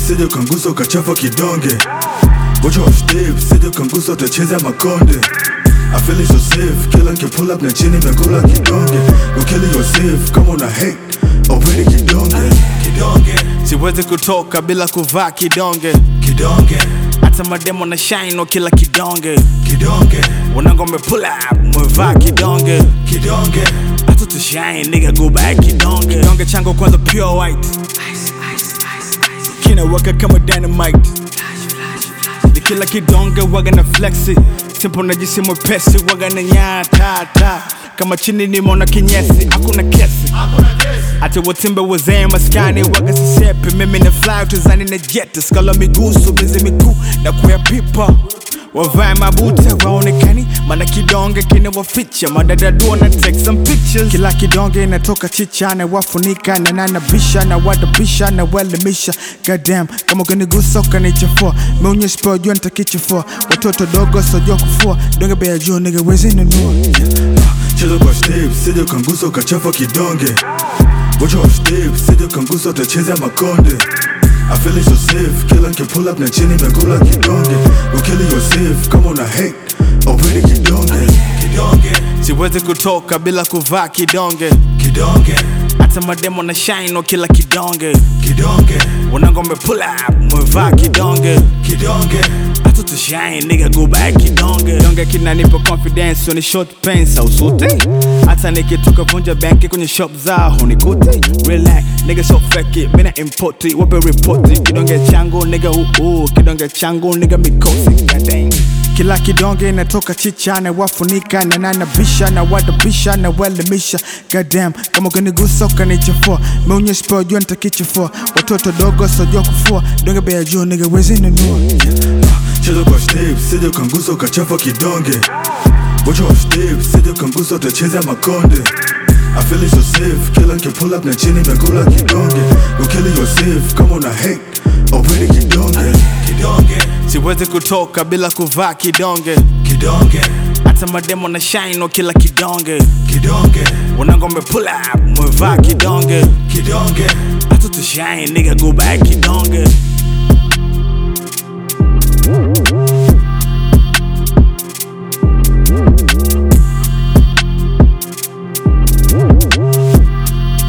sije ukangusa ukachafa kidonge Watch off step, sije ukangusa utacheza makonde I feel it so safe, kila nke pull up na chini mekula kidonge Go kill yourself, kama una hate, openi kidonge Kidonge, siwezi kutoka bila kuvaa kidonge kidonge, hata mademo na shine kila kidonge kidonge, wanangome pull up mwevaa kidonge kidonge hata tushine nigga go back kidonge kidonge changu kwanza pure white kinawaka kama dynamite ni kila kidonge waga na flexi simple na jisi mwepesi waga na nyatata kama chini nimeona kinyesi hakuna kesi ati watimbe wazee maskani waga sisepi mimi na fly tuzani na jet skala miguu subizi mikuu na kuya pipa wavae mabuta waonekani mana kidonge kinawaficha madadadua na take some pictures kila kidonge inatoka chicha na wafunika na nanabisha na wadabisha na waelimisha goddamn kama ukinigusa ukanichafua meonyesha pia jua nitakichafua watoto dogo sojua kufua donge bei juu nigga wezi nunua Cheza kwa step, sije ukangusa ukachafa kidonge Watch off step, sije ukangusa utacheza makonde I feel it so safe, kila nke pull up na chini mekula kidonge Go kill yourself, kama una hate, openi kidonge Kidonge, siwezi kutoka bila kuvaa kidonge kidonge, hata mademo na shine kila kidonge kidonge, wanangombe pull up mwevaa kidonge kidonge hata tushine nigga go back kidonge donge kinanipa confidence ni short pants au suti hata nikitoka vunja benki kwenye shop zao hunikuti relax nigga so fake mina impoti wape ripoti kidonge changu nigga uu kidonge changu nigga mikosi goddamn kila kidonge inatoka chicha na wafunika na nanabisha na wadabisha na waelimisha goddamn kama ukinigusa ukanichafua meonyesha pia jua nitakichafua watoto dogo sojua kufua donge bei ya juu nigga wezi nunua Cheza kwa step, sije ukangusa ukachafa kidonge Watch off step, sije ukangusa utacheza makonde I feel it so safe, kila nke pull up na chini mekula kidonge Go kill yourself, kama una hate, openi kidonge Kidonge, siwezi kutoka bila kuvaa kidonge kidonge, hata mademo na shine kila kidonge kidonge, wanangombe pull up mwevaa kidonge kidonge hata tushine nigga go back kidonge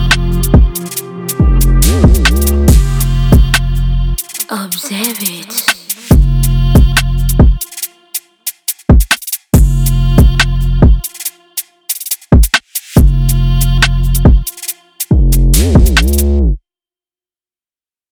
Observe it.